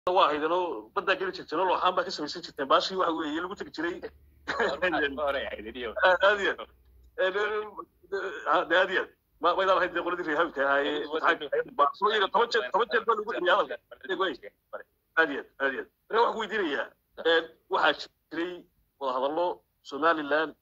waa haydanoo baddaa geli jirteen oo looxaan baa ka samaysan jirteen baashii waxa weeye lagu tegi jiray aad iyo aad aad iyo aad ma maydaan ahayd dee qoladii reehabka ahaaye iyaga toban jeer toban jeer baa lagu celiya hadalka aad iyo aad aad iyo aad marka waxaan ku weydiinayaa waxaa jiray wadahadallo somaliland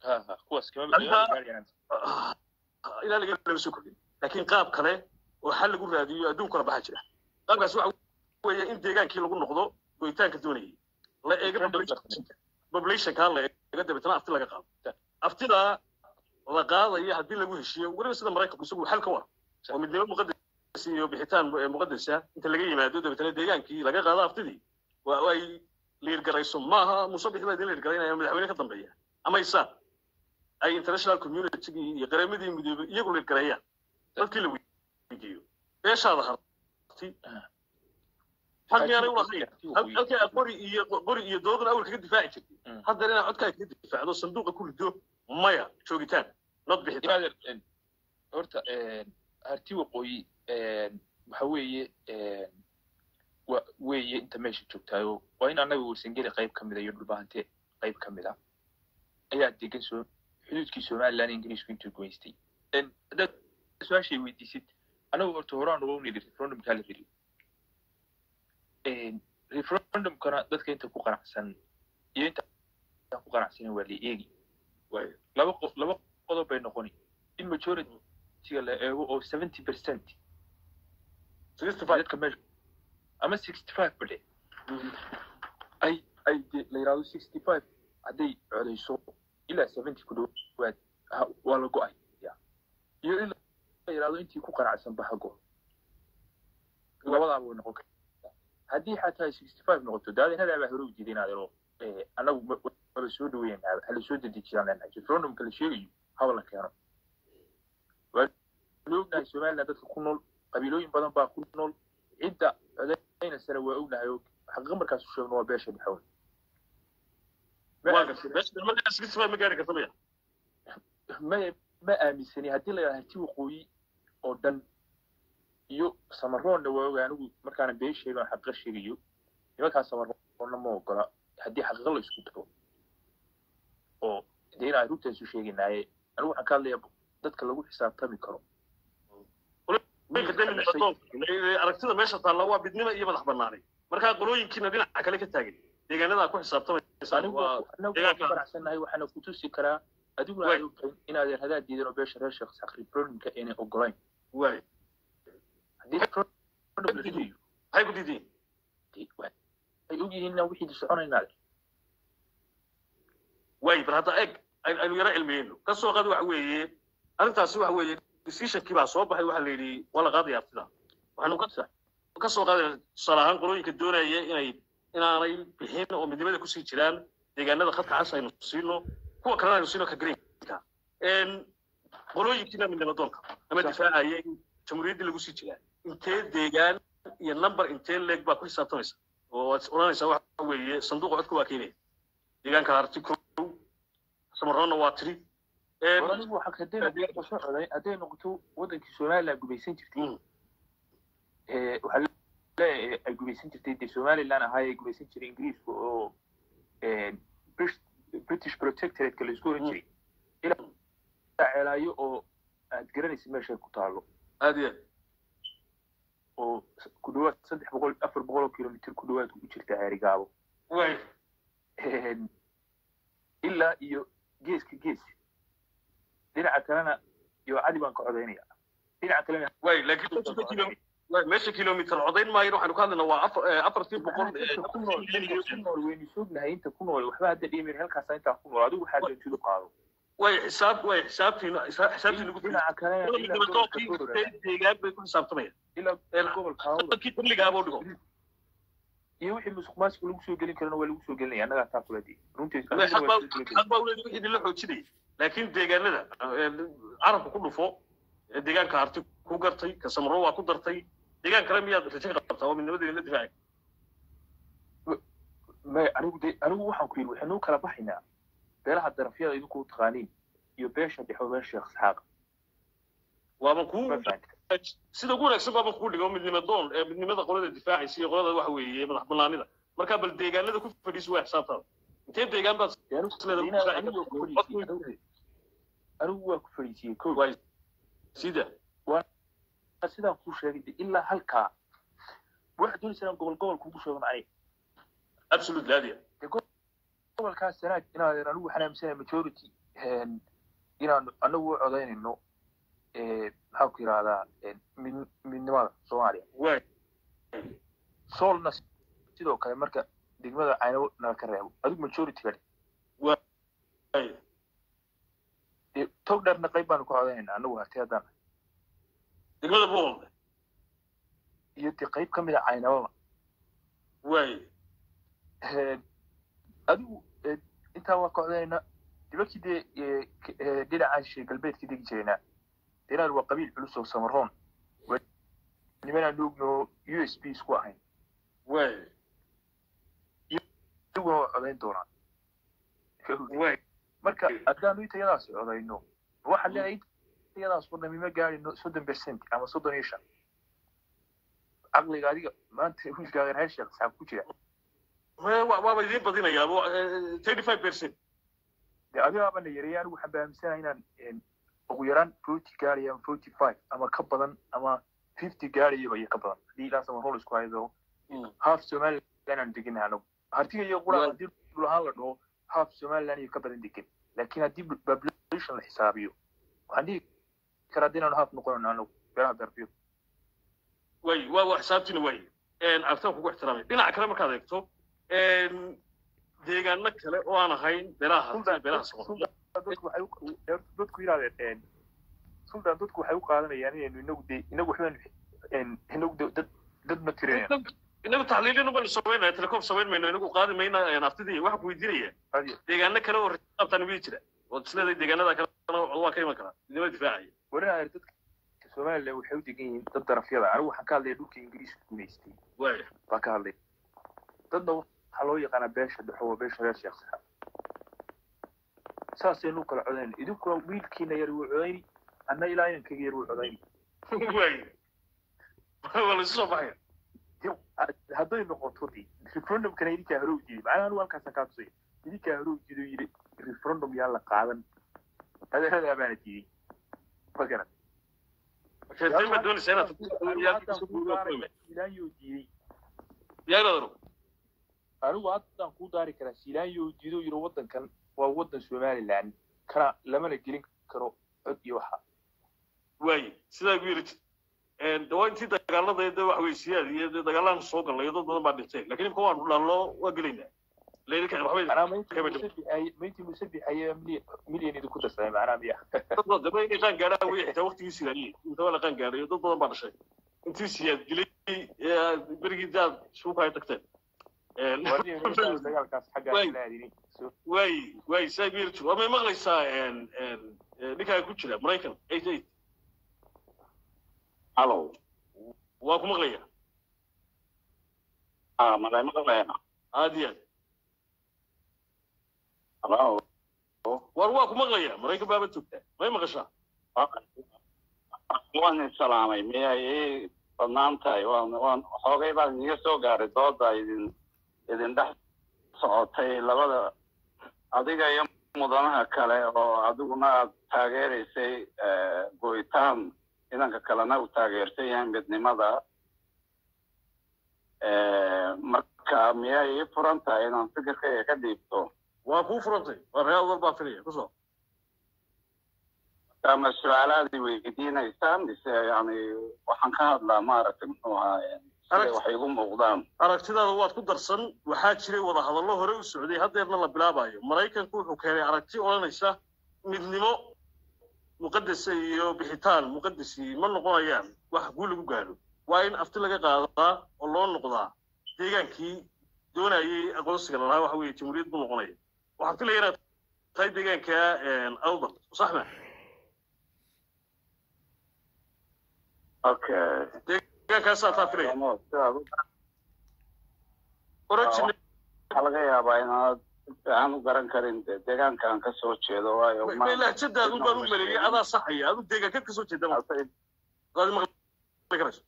ilaa laga lama soo kordhin laakiin qaab kale oo xal lagu raadiyo adduun kala baxa jira qaabkaas waxa weeye in deegaankii lagu noqdo goyitaanka doonayay la eega populationka la eega dabeetana afti laga qaado aftidaa la qaadaya haddii lagu heshiiyo weliba sida maraykanku isagu xal ka war oo midnimo muqadas iyo bixitaan muqadasa inta laga yimaado dabeetana deegaankii laga qaado aftidii waa ay liirgarayso maaha musabix baa idin liirgaraynaya madaxweyne ka dambeeya ama isaan ay international communitygii iyo qareemadii midoobay iyagu liirgareeyaan dadkii la weydiiyo beeshaada harti xaq miyaanay ulahayn halkii aad qori iyo qori iyo doodan awal kaga difaaci jirtay haddana inaad codkaa kaga difaacdo sanduuqa ku rido maya joogitaan nod bixitaan horta harti waqooyi waxa weeye wa weeye inta meesha joogtaayo waa in annaga warsangeli qayb ka mida iyo dhulbahante qayb ka mida ayaa degan soo xuduudkii somaliland ingiriisku intuu goystay haddaad su-aashay weydiisid anagu horta horaan uga nidhi referendumkaa la ridi referendumkana dadka inta ku qanacsan iyo inta ku qanacsanin waa la eegi laba laba qodob bay noqoni in majorityga la eego oo seventy percent dadka meesha ama sixty five bade ay ay la yidhahdo sixty five hadday codayso ilaa seventy ku dhowaad waa la go-ay iyo in la yidhahdo intii ku qanacsan bahago labadaaba way noqon kartaa haddii xataa sixty five noqoto daadinadaa baa hore u diiday inaadero annagu maba soo dhaweyn hala soo dedejiyaan leenahay referendumka la sheegayo haba la keeno waa ognahay somaliland dadka ku nool qabiilooyin badan baa ku nool cidda codaynasana waa ognahay oo xaqiiqa markaas u sheegno waa beesha dhexood ma ma aaminsani haddii la yidhahdo harti waqooyi oo dhan iyo samaroonna waa oga anigu markaana been sheegan xaqiiqa sheegayo nimankaa samaroonna ma ogola haddii xaqiiqa la isku daro oo dee inaan rugtaasu sheegaynaaye anigu waxaan ka hadlayaa dadka lagu xisaabtami karo aragtida meesha taalla waa midnimo iyo madax banaanay markaa qolooyinkiina dhinaca kale ka taagan deegaanadaa ku xisaabtamaysaaniguqanacsannahay waxaana ku tusi karaa adiguna aad ogtahay inaad hadaa diidan oo beesha reer sheekh sakri problemka aynay ogolayn haddii maxay ku diidiin ay ogyihiin wixii soconaynaa way bal hadda eg aynu yaro cilmiyeyno ka soo qaad waxa weeye arrintaasi waxa weeye decisionkii baa soo baxay waxaa la yidhi waa la qaadaya aftida waxaanu ka soo qaadayna tusaale ahaan qolooyinka doonaya inay inaanay bixin oo midnimada kusii jiraan deegaanada khadka cas aynu siino kuwa kalena aynu siino ka greenka qolooyinkiina midnimo doonka ama difaacaya in jamhuuriyaddii lagu sii jiraa intee deegaan iyo number intee leeg baa ku xisaabtamaysa oo waad odhanaysaa waxa weeye sanduuqa codka waa keenaya deegaanka harti kow samaroonna waa tiri anigu hadday noqoto wadankii somaliland gumaysan jirtay waxaa leeyahay ay gumaysan jirtay dee somaliland ahaa ay gumaysan jiray ingiriiska oo british protectorateka la isku oran jiray ilaa ceelaayo oo aad garanaysa meeshay ku taalo aad iyo oo ku dhawaad saddex boqol afar boqol oo kilomitr ku dhawaad ku jirta ceerigaabo ilaa iyo geeska gees dhinaca kalena iyo cadi baan ka codaynaya dhinaca kalena way laakiin meesha kilomitr codayn maayo waxaanu ka hadlaynaa waa afartii boqol ku nool waynu soognahay inta ku nool waxba hadda dhimin halkaasa intaa ku nool adigu waxaa doontidu qaado way xisaab way xisaabtiina xisaabtiina ku dhinaca kalena deegaan bay ku xisaabtamayaan ilaa gobolka dadkii xilligaaboo dhigo iyo wixii musuq maasuq lagu soo gelin karana waa lagu soo gelinaya annagaa taa kuladi runtiisxaq baa uleedi wixii idinla xoojinaya laakiin deegaanada carabka ku dhufo deegaanka harti ku gartay ka samro waa ku dartay deegaan kale miyaad rajo ka qabtaa oo midnimadii la difaaci may anigu de anigu waxaan ku yidhi waxaynu kala baxaynaa beelaha darafyada idinku taqaaniin iyo beesha dhexo beesha sheekh isxaaq waaban ku sida ugu wanaagsan baaba kuu dhigo midnimo doon ee midnimada qolada difaacaysa iyo qolada waxa weeye madax banaanida marka bal deegaanada ku fadhiisu waa xisaabtaada intee deegaan baad anigu waa ku fadhiisiyey ko sida sidaan kuu sheegay de ilaa halkaa waxaad doonaysaa inaan gobol gobol kugu sheego macnay absolutely adia gobolkaas sanaag inaadan anigu waxaan aaminsanahay majority inaan anagu u codaynayno maxaan ku yidhahdaa midnimada soomaaliya waay soolna sidoo kale marka degmada caynabo nala ka reebo adigu majority ka waay tog dheerna qayb baanu ka codaynayna anagu harti haddaan degmada boqolka iyo de qayb ka mid a caynababa waay adigu intaa waa ka codaynayna dibalkii dee dhinacan shee galbeedka degi jiraynaa deenaan waa qabiil culus oo samaroon nimanaan ogno u s b isku ahayn waay iyaguna waa codayn doonaan waay marka haddaanu intayadaas codayno waxaad leedahay intayadaas wadnami ma gaadhino soddon percent ama soddon iyo shan caqliga adiga maanta wiilkaaga reer sheekh saxaab ku jira waaba idiin badinayaa thirty five percent de adigaaba na yareeya anigu waxaan baamisanaha inaan ugu yaraan forty gaaraya ama forty five ama ka badan ama fifty gaarayaba iyo ka badan haddii ilaa samarol isku haydo half somaliland aan deganaha anagu hartiga iyo qura haddii dhul ahaan la dhaho half somaliland iyo ka badan degan laakiin haddii population la xisaabiyo waxaan dhihi karaa haddii inaanu half noqonayno anagu beeraha darbiyo way waa waa xisaabtiina waay artaan kugu ixtiraamay dhinaca kale markaad eegto deegaano kale oo aan ahayn beeraha beeraha dadku yidhahdeen sultan dadku waxay u qaadanayaan inaynu inagu de inagu waxbaan inagu dad dad ma tirinayaan inagu taxliilin baynu samaynaya telecom samayn mayno inagu qaadi mayna naftidii waxaan ku weydiinaya deegaano kale oo xisaabtaan wii jira oo isleedahay deegaanada kalena waa ka iman karaa midnima difaacaya warinaya dadka somaliland waxay u degan yihiin dad darafyada anigu waxaan ka hadlaya dhulka ingiriiska gumaystay waaya baan ka hadlay dadna waxaa loo yaqaanaa beesha dhexo waa beesha reer sheekh saxaab saasaynu kala codayn idinkuna wiilkiina yar wuu codayni anna ilaa inankayga yar wuu codayni waaya waa la isu soo baxaya hadday noqoto de referendumkana idinkaa hore u jiday macnaha anigu halkaasaan kaa tusaya idinkaa hore u jiday yidhi referendum yaa la qaadan adeeradaa baana diiday ma garan silaanyoo diiday anigu haddaan kuu daari karaa silaanyoo diido yidhi waddankan waa waddan somaliland kana lamana gelin karo cod iyo waxa waay sidaa gu yiri waa intii dagaalada de wax weysiyaad iyo dagaalaan soo galnay dad badan baa dhintay lakin imka waan dhaallo waa gelaynaa mayntii musabixaya milyan idinku darsamay macnaha miya daba inay qaan gaadhaan way xitaa waqtigii silaaniye intaba la qaan gaadhay dad badan baa dhashay intii siyaad dilay berigii daad suuka ay tagteen way way saa yiri jiro may maqlaysaa ninkaa ku jira maraykan eight eight hallow waa ku maqlaya ah malay maqlayna aad iyo aad hallow war waa ku maqlaya maraykan baaba joogtaa may maqashaa waan isalaamay miyay ii badnaan tahay waan waan xoogay baan idiga soo gaaray dooda idin idin dhex socotay labada adiga iyo mudanaha kale oo adiguna aad taageeraysay go'itaan ciidanka kalena uu taageersan yahay midnimada marka miyay ii furan tahay inaan fikirkayga ka dhiibto waa kuu furantay waa reer adal baa filaya kusoo ama su-aalaad i weydiinaysaan mise yani waxaan ka hadlaa maaragtay muxuu ahaa siday wax igu muuqdaan aragtidaada waad ku darsan waxaa jiray wadahadallo hore u socday haddeerna la bilaabayo maraykanku wuxuu keenay aragti odhanaysa midnimo muqadasa iyo bixitaan muqadasi ma noqonayaan wax guul lagu gaadho waa in afti laga qaadaa oo loo noqdaa deegaankii doonayay aqoonsiga lalahaa waxa weeye jamhuuriyad buu noqonaya waxaan filaya inaad tahay deegaanka awdal sax ma okay deegaankaasaa taa filaya origin waxaa laga yaabaa inaad si fiican u garan karin de deegaanka aan ka soo jeedo waayo lahjadaadu baan u maleeyay adaa saxaya adu deegaankeed ka soo jeeda karayso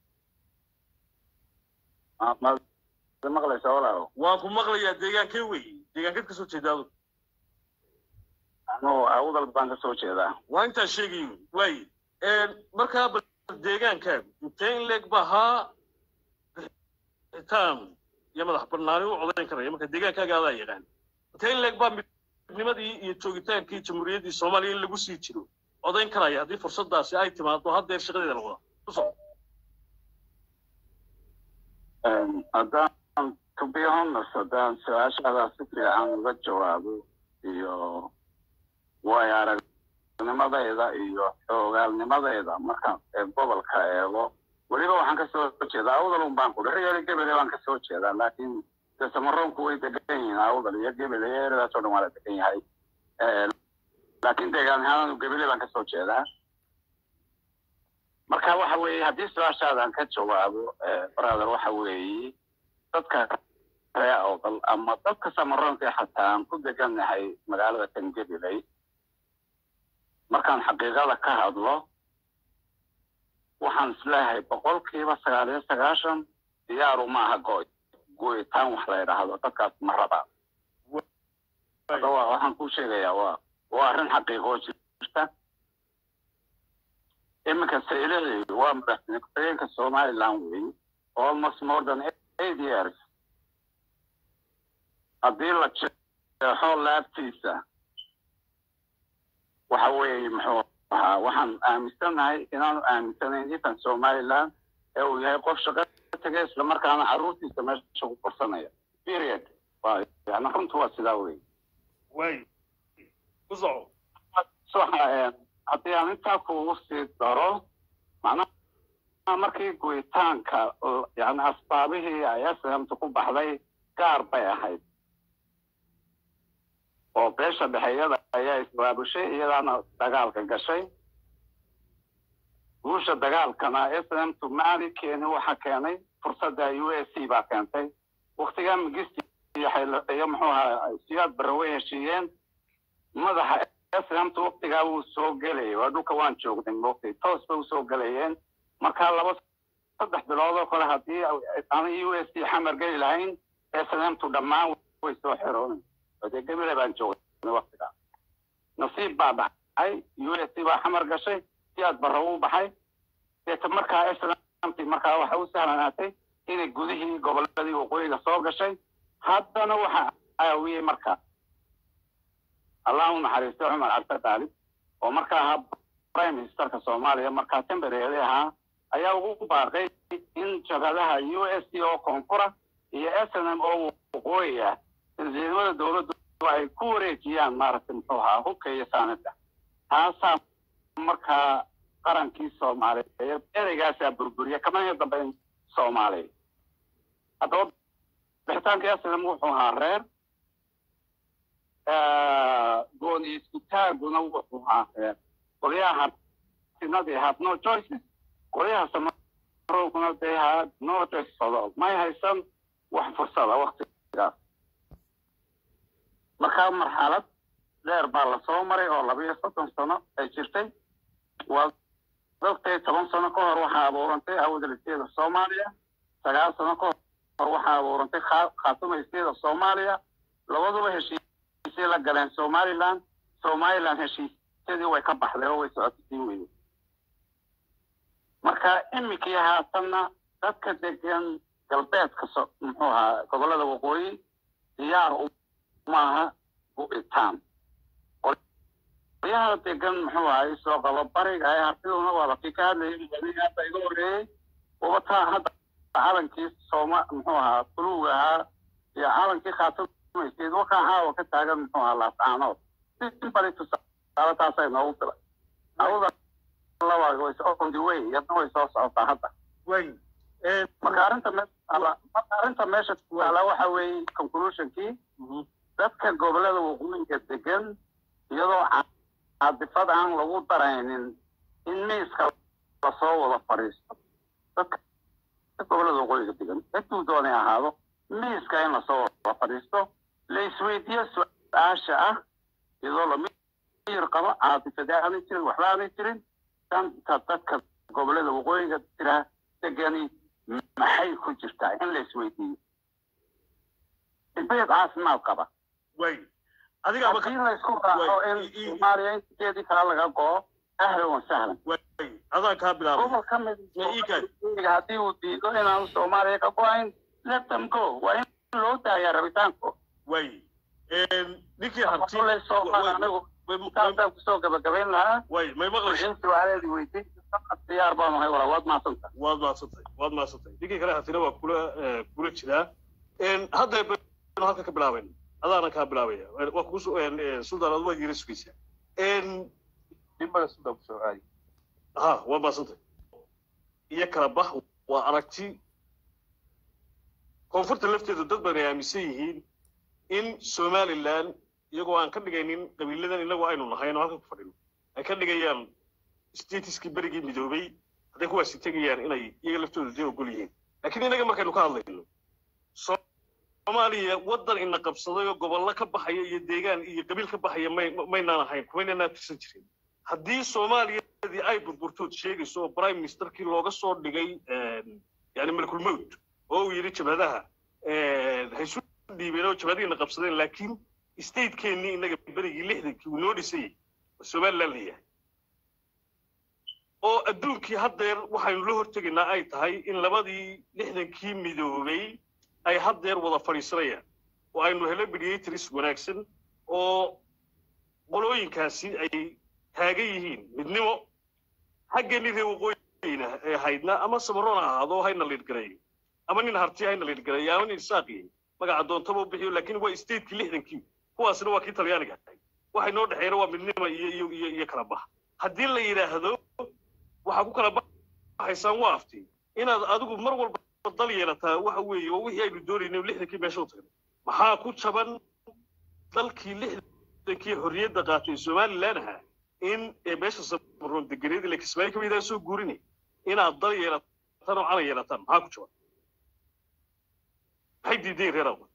Ma- ma maqlaysa walaalo waan ku maqlayaa deegaankee weeye deegaankeed kasoo jeedaado anugu awdal baan ka soo jeedaa waa intaan sheegay waaye markaa bal deegaankaagu intee in leeg ba ahaa bixitaan iyo madax banaani u codayn karaya marka deegaankaaga adaa yaqaan intee in leeg baa midnimadii iyo joogitaankii jamhuuriyaddii soomaaliya in lagu sii jiro codayn karaya haddii fursadaasi ay timaado haddeer shaqadeeda la wadaa ku soco haddaan to be honest haddaan su-aashaada si fiican uga jawaabo iyo waayo aragnimadayda iyo xoogaalnimadayda markaan ee gobolka eego weliba waxaan ka soo jeedaa awdal un baan ku dhex yeeli gebele baan ka soo jeedaa laakiin de samaroonku way degan yihiin awdal iyo gebele iyo eradaas oo dhan waa la degan yahay laakiin deegaan ahaan gebele baan ka soo jeedaa marka waxa weeye haddii su-aashaadan ka jawaabo brother waxa weeye dadka ree awdal ama dadka samaroonka xataa aan ku degannahay magaalada kangebeley markaan xaqiiqada ka hadlo waxaan isleeyahay boqolkiiba sagaal iyo sagaashan diyaaru maaha go goyitaan wax la idhaahdo dadkaas ma rabaa waxaan ku sheegayaa waa waa arrin xaqiiqoo jirta iminka saylehi waa madaxweyne ku-xigeenka somaliland weeye almost more than eight years haddii la jeexo laabtiisa waxa weeye muxuu ahaa waxaan aaminsanahay inaanu aaminsanayn ifan somaliland ee uu yahay qof shaqo tegay islamarkaana carruurtiisa meesha ku korsanaya period waa yani runtu waa sidaa wey waay ku soco waxa haddii aan intaa kugu sii daro macnaha markii goyitaanka yani asbaabihii ay aslamta ku baxday gaar bay ahayd oo beesha dhexeeyada ayaa isbaabushay iyadaana dagaalka gashay guusha dagaalkana smtu maali keeni waxa keenay fursadda u s c baa keentay waktigaa migisti iyo muxuu ahaa siyaad barre way heshiiyeen madaxa smtu waktigaa wuu soo gelayay waa dhulka waan joognay moogtay toos bay usoo gelayeen markaa laba saddex bilood oo kale haddii aan u s c xamar geli lahayn smtu dhammaan way soo xeroonay dee gebile baan joognay waktigaa nasiib baa dhacay u s c baa xamar gashay siyaad barre uu baxay deeta markaa smt markaa waxa u sahlanaatay inay gudihii goboladii waqooyiga soo gashay haddana waxa caawiyey marka allah u naxariisto cumar cabdi daalib oo markaa ahaa prime ministerka soomaaliya markaa tembereedi ahaa ayaa ugu baaqay in jabhadaha u s c oo koonfura iyo s n m oo waqooyi ah ciidamada dowladdu ay ku wareejiyaan maaragtay muxuu ahaa hubka iyo saanida taasaa markaa qarankii soomaaliyeed ereygaasaa burburiya kamana dambeyn soomaaliya haddaba bixitaankii aslam wuxuu ahaa reer gooni iskutaaguna wuxuu ahaa reer qolyaha hartinadii had no choices qolyaha samarooguna they had no choices at all may haysan wax fursada waktigaas markaa marxalad dheer baa lasoo maray oo laba iyo soddon sano ay jirtay waa dadkay toban sano ka hor waxaa abuurantay awdalisteeda soomaaliya sagaal sano ka hor waxaa abuurantay khaatumeysteeda soomaaliya labaduba heshiisay la galeen somaliland somaliland heshiisyadii way ka baxday oo way socotay sii weyday marka iminkii haatanna dadka degan galbeedka muxuu ahaa gobolada waqooyi diyaar maaha gu'itaan qolyaha degan muxuu ahay soo qabo bariga ee hartiduna waa lakii ka hadlayay hadda iga horreeyey wabataa hadda calankii sooma muxuu ahaa buluuga ahaa iyo calankii khaatumeysteed wakaa caawa ka taagan muxuu ahaa laascaanood simbali tusaale taasay noogu filay awda laba way on the way iyadna way soo socotaa hadda way marka arrinta me marka arrinta meesha taala waxa weeye conclusionkii dadka gobolada waqooyiga degan iyadoo caadifad aan lagu daraynin in miiska lasoo wada fadhiisto dadka gobolada waqooyiga degan ciduu doonay ahaado miiska in lasoo wada fadhiisto la isweydiiyo su-aasha ah iyadoo lamiyir qabo caadifadee aanay jirin waxba aanay jirin danta dadka gobolada waqooyiga jira degani maxay ku jirtaa in la isweydiiyo dibeyt caafimaad qaba way adigaaba haddii la isku raaco in soomaaliya inteedii kale laga goo ahlan wa sahlan way adaan kaa bilaabay gobol ka mid Ya ii kaadi. haddii uu diido inaanu soomaaliya ka go-ayn let them go waa in loo daayaa rabitaanko way ninkii harti Waxaa la soo qaada anigu taasaan kusoo gabagabayn lahaa way may maqlaysa in su-aaleedii weydiin diyaar baan ahay walaa waad mahadsanta waad maadsantay waad maadsantay ninkii kale hartina waa kula eh, kula jiraa hadda baynu halka ka bilaabayna adaana kaa bilaabaya waa kugu suldaan ad waad yira sugaysaa dhimbada sudan kusoo aadi ha waa maadsantay iyo kala bax waa aragti koonfurta lafteedu dad badan ay aaminsan yihiin in somaliland iyagoo aan ka dhigaynin qabiiladan inagu aynu nahayn oo halka ku fadhino ay ka dhigayaan statiskii berigii midoobay hadday kuwaasi tegayaan inay iyaga laftooda dee ogol yihiin laakiin inaga markaynu ka hadlayno soomaaliya waddan ina qabsaday oo gobollo ka baxaya iyo deegaan iyo qabiil ka baxaya may maynaan ahayn kumaynaan tirsan jirin haddii soomaaliyadii ay burburtood sheegayso oo prime ministerkii looga soo dhigay yani malkulmowt oo uu yidhi jabhadaha ha isu dhiibeen oo jabhadihiina qabsadeen laakiin statekeenii inaga berigii lixdankii uu noo dhisayay oo somaliland leeyahay oo adduunkii haddeer waxaynu la hortegaynaa ay tahay in labadii lixdankii midoobay ay haddeer wada fadhiisanayaan oo aynu helo mediators wanaagsan oo qolooyinkaasi ay taagan yihiin midnimo xaggeenii reer waqooyina ee haydna ama samaroon ha ahaado hayna liidgareeyo ama nin harti hayna liidgareeyo ama nin isaaqiyo magaca doontaba u bixiyo laakiin waa statekii lixdankii kuwaasna waa kii talyaaniga ahay waxay noo dhexeeyna waa midnimo iyo iyo iyo iyo kala bax haddii la yidhaahdo waxaa ku kala baxaysaan waa afti inaad adigu mar walba dal yeelataa waxa weeye oo wixii aynu doonaynay lixdankii meesha u tagnay maxaa ku jaban dalkii lixdankii xorriyadda qaatay somaliland ahaa in ee meesha samaroon deganeed ila kismaayo kamidaan soo guurinay inaad dal yeelataan oo calan yeelataan maxaa ku jaban maxay diideen reer awal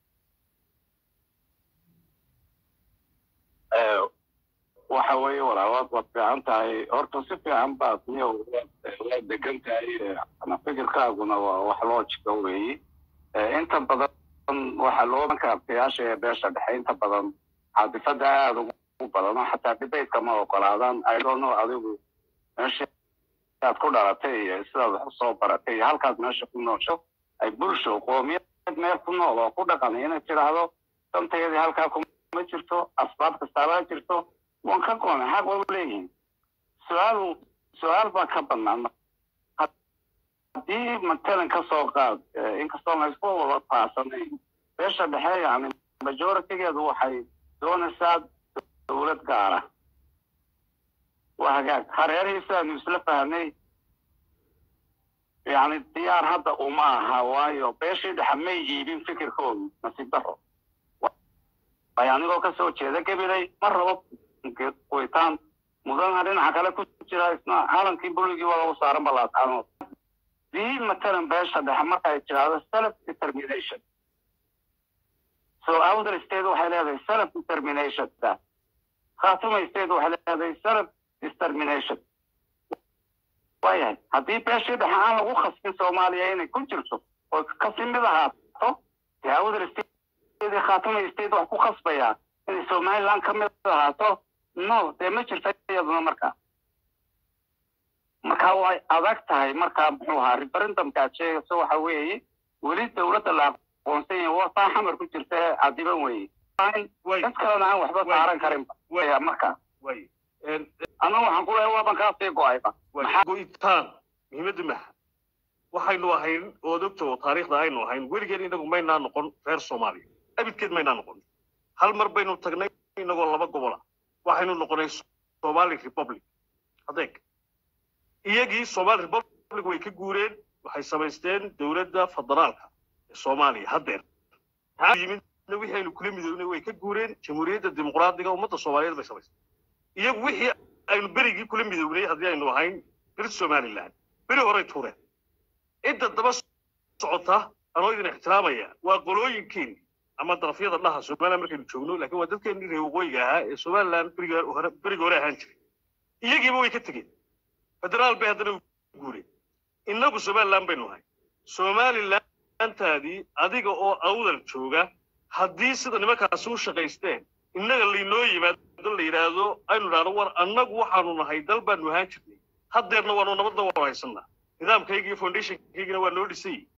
waxa weeye walaa waad waad fiican tahay horta si fiican baad niyo waa degan tahay ama fikirkaaguna waa wax loojika weeyi inta badan waxaa loo banka artayaasha ee beesha dhexe inta badan caadifada aada ugu badan oo xataa dibaytka ma ogolaadaan idono adigu meesha aad ku dhalatay iyo sidaad wax usoo baratay iyo halkaad meesha ku noosho ay bulsho qoomiyad meel ku nool oo ku dhaqan inay tidhaahdo dantayadii halkaa kuma jirto asbaab kastaabaa jirto waan ka goonay xaq waa u leeyihin su-aal su-aal baa ka bannaan haddii matalan ka soo qaad inkastoo la isku wada faasanayn beesha dhexe yani majoritigeedu waxay doonaysaa dowlad gaara waa hagaag hareerihiisa aanu isla fahnay yani diyaar hadda uma aha waayo beeshii dhexe may iibin fikirkoodu nasiib daro ay anigoo kasoo jeeda gabilay ma rabo qoytaan mudana dhinaca kale ku jira isna calankii buligii waa lagu saaran balaascaanood dii matalan beesha dhexe markay tiraahdo self determination so elder state waxay leedahay self determination khatuma state waxay leedahay self determination waayahay haddii beeshii dhexe aan lagu khasbin soomaaliya inay ku jirto oo kasi mid ahaato dee elder state khatuma state wax ku khasbayaa inay somaliland ka mid ahaato no dee ma jirta iyaduna markaa marka way adag tahay markaa muxuu ahaa referendumkaad sheegayso waxa weeye weli dowladda la aqoonsan yahay waa taa xamar ku jirta ee cadiban weeye dad kalena aan waxba saaran karinba markaa anagu waxaan ku leeyahay waaban kaa sii go-ayba go-itaan muhiimadda maha waxaynu ahayn ood ogta oo taariikhda aynu ahayn weligeen inagu maynaa noqon reer soomaaliya abidkeed maynaa noqon hal mar baynu tagnay inagoo laba gobola waxaynu noqonay somali republic adeeg iyagii somali republic way ka guureen waxay samaysteen dowladda federaalka ee soomaaliya haddeer yimidna wixii aynu kula midoobnay way ka guureen jamhuuriyadda dimuqraadiga ummadda soomaaliyeed bay samaysteen iyagu wixii aynu berigii kula midoobnay haddii aynu ahayn bir somaliland beri horay tuureen cidda daba socota anoo idin ixtiraamaya waa qolooyinkeeni ama darafyada dhaha somaliland markaynu joogno laakiin waa dadkeenii reer waqooyiga ahaa ee somaliland beriga hore beriga hore ahaan jiray iyagiiba way ka tegeen federaal bay haddana u guureen innagu somaliland baynu nahay somalilantaadii adiga oo awdal jooga haddii sida nimankaasi u shaqaysteen innaga laynoo yimaado la yidhaahdo aynu idhahdo war annagu waxaanu nahay dal baanu ahaan jirnay haddeerna waanu nabadda waanu haysanaa nidaamkaygii foundationkaygina waa noo dhisay